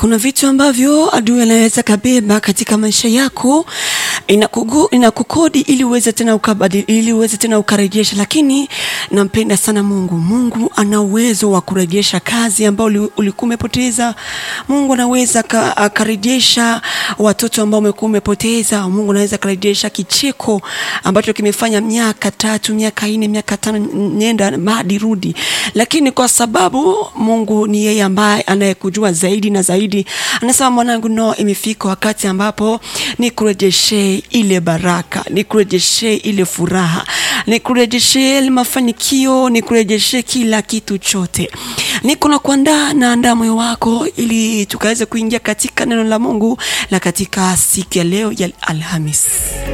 kuna vitu ambavyo adui anaweza kabeba katika maisha yako inakugu, inakukodi ili uweze tena ukabadili, ili uweze tena ukarejesha, lakini nampenda sana Mungu. Mungu ana uwezo wa kurejesha kazi ambayo ulikuwa umepoteza. Mungu anaweza akarejesha watoto ambao umekuwa umepoteza. Mungu anaweza akarejesha kicheko ambacho kimefanya miaka tatu, miaka nne, miaka tano nenda hadi rudi, lakini kwa sababu Mungu ni yeye ambaye anayekujua zaidi na zaidi, anasema mwanangu, no, imefika wakati ambapo nikurejeshe ile baraka, nikurejeshe ile furaha, nikurejeshe ile mafanikio, nikurejeshe kila kitu chote. Niko na kuandaa naandaa moyo wako ili tukaweze kuingia katika neno la Mungu la katika siku ya leo ya Alhamis.